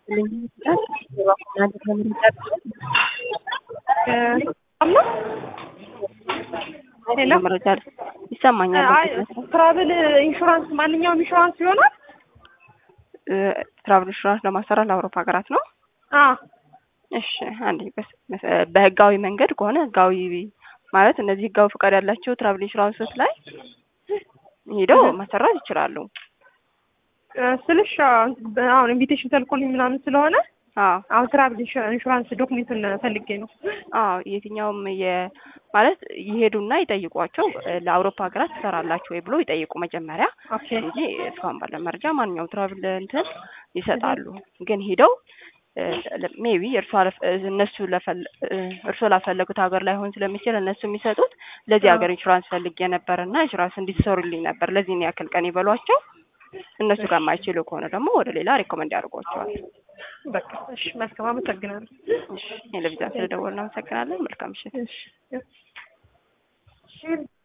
መረጃ ይሰማኛል። ትራቭል ኢንሹራንስ ማንኛውም ኢንሹራንስ ይሆናል። ትራቭል ኢንሹራንስ ለማሰራት ለአውሮፓ ሀገራት ነው። አዎ እሺ አንዴ በህጋዊ መንገድ ከሆነ ህጋዊ ማለት እነዚህ ህጋዊ ፈቃድ ያላቸው ትራቭል ኢንሹራንሶች ላይ ሄደው ማሰራት ይችላሉ። ስልሽ አሁን ኢንቪቴሽን ተልኮልኝ ምናምን ስለሆነ አዎ አሁን ትራቭል ኢንሹራንስ ዶክሜንቱን ፈልጌ ነው። አዎ የትኛውም የ ማለት ይሄዱና ይጠይቋቸው ለአውሮፓ ሀገራት ትሰራላችሁ ወይ ብሎ ይጠይቁ መጀመሪያ ኦኬ እንጂ እስካሁን ባለ መረጃ ማንኛውም ትራቭል እንትን ይሰጣሉ። ግን ሄደው ሜቢ እርሷ እነሱ እርሶ ላፈለጉት ሀገር ላይሆን ስለሚችል እነሱ የሚሰጡት ለዚህ ሀገር ኢንሹራንስ ፈልጌ ነበር እና ኢንሹራንስ እንዲሰሩልኝ ነበር ለዚህ ያክል ቀን ይበሏቸው። እነሱ ጋር የማይችሉ ከሆነ ደግሞ ወደ ሌላ ሪኮመንድ ያደርጓቸዋል። በቃ እሺ፣ መልካም አመሰግናለሁ። እሺ፣ ቴሌቪዥን ስለደወልን እናመሰግናለን። መልካም ምሽት። እሺ